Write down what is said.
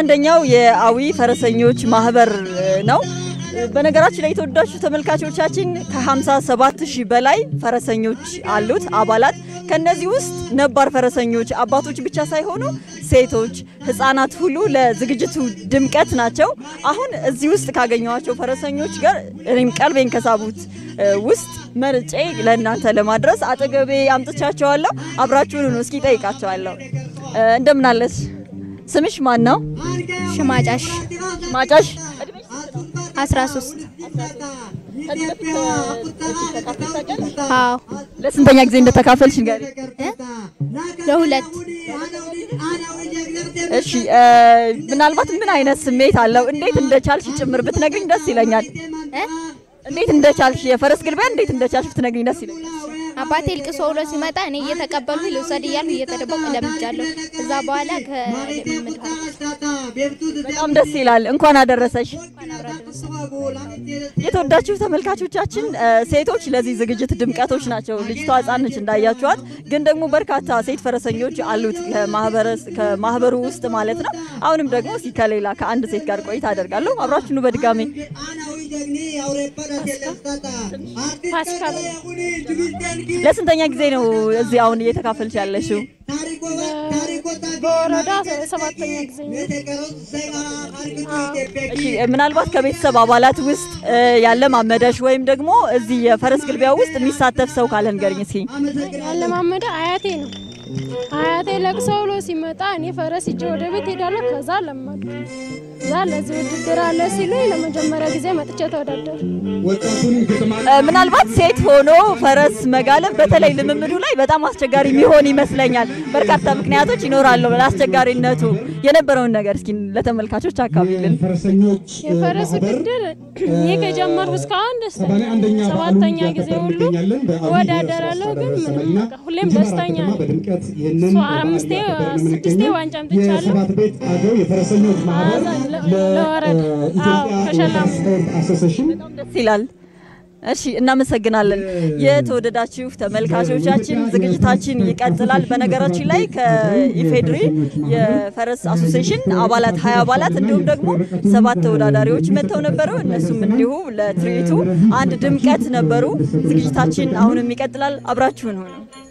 አንደኛው የአዊ ፈረሰኞች ማህበር ነው። በነገራችን ላይ የተወዳችሁ ተመልካቾቻችን ከ57 ሺህ በላይ ፈረሰኞች አሉት አባላት። ከነዚህ ውስጥ ነባር ፈረሰኞች አባቶች ብቻ ሳይሆኑ ሴቶች፣ ህፃናት ሁሉ ለዝግጅቱ ድምቀት ናቸው። አሁን እዚህ ውስጥ ካገኘኋቸው ፈረሰኞች ጋር እኔም ቀልቤን ከሳቡት ውስጥ መርጬ ለእናንተ ለማድረስ አጠገቤ አምጥቻቸዋለሁ። አብራችሁን ነው እስኪ ጠይቃቸዋለሁ። እንደምን አለች? ስምሽ ማን ነው? ሽማጫሽ ማጫሽ 13 አዎ ለስንተኛ ጊዜ እንደተካፈልሽ ንገሪ። ለሁለት እሺ ምናልባት ምን አይነት ስሜት አለው? እንዴት እንደቻልሽ ጭምር ብትነግሪኝ ደስ ይለኛል። እ? እንዴት እንደቻልሽ የፈረስ ግልቢያ እንዴት እንደቻልሽ ብትነግሪኝ ደስ ይለኛል። አባቴ ልቅሶ ብሎ ሲመጣ እኔ እየተቀበልኩ ልውሰድ እያልኩ እየተደበቁ ለምጃለሁ። እዛ በኋላ ከልምምድ በጣም ደስ ይላል። እንኳን አደረሰሽ። የተወዳችሁ ተመልካቾቻችን ሴቶች ለዚህ ዝግጅት ድምቀቶች ናቸው። ልጅቷ ሕፃን ነች እንዳያችኋት፣ ግን ደግሞ በርካታ ሴት ፈረሰኞች አሉት ከማህበሩ ውስጥ ማለት ነው። አሁንም ደግሞ እስኪ ከሌላ ከአንድ ሴት ጋር ቆይታ አደርጋለሁ። አብራችኑ በድጋሜ ለስንተኛ ጊዜ ነው እዚህ አሁን እየተካፈልሽ ያለሽው? በወረዳ ሰባተኛ ጊዜ ነው። እሺ ምናልባት ከቤተሰብ አባላት ውስጥ ያለ ማመደሽ ወይም ደግሞ እዚህ የፈረስ ግልቢያ ውስጥ የሚሳተፍ ሰው ካለ ንገሪኝ እስኪ። ያለማመደ አያቴ ነው። አያቴ ለቅሶ ብሎ ሲመጣ እኔ ፈረስ ይዤ ወደ ቤት ሄዳለሁ። ከዛ ለመዱ። እዛ ለዚህ ውድድር አለ ሲሉኝ ለመጀመሪያ ጊዜ መጥቼ ተወዳደር ምናልባት ሴት ሆኖ ፈረስ መጋለብ በተለይ ልምምዱ ላይ በጣም አስቸጋሪ የሚሆን ይመስለኛል። በርካታ ምክንያቶች ይኖራሉ ለአስቸጋሪነቱ። የነበረውን ነገር እስኪ ለተመልካቾች አካባቢልን። የፈረስ ውድድር እኔ ከጀመርኩ እስካሁን ደስተኛ ነኝ። ሰባተኛ ጊዜ ሁሉ እወዳደራለሁ፣ ግን ምንም በቃ ሁሌም ደስተኛ ነኝ። እሷ አምስቴ ስድስቴ ዋንጫ አምጥቻለሁ። ለወረዳ አዎ ከሸላሙ ደስ ይላል። እሺ እናመሰግናለን። የተወደዳችሁ ተመልካቾቻችን ዝግጅታችን ይቀጥላል። በነገራችን ላይ ከኢፌድሪ የፈረስ አሶሴሽን አባላት ሀያ አባላት እንዲሁም ደግሞ ሰባት ተወዳዳሪዎች መጥተው ነበሩ። እነሱም እንዲሁ ለትርኢቱ አንድ ድምቀት ነበሩ። ዝግጅታችን አሁንም ይቀጥላል። አብራችሁን ሆነው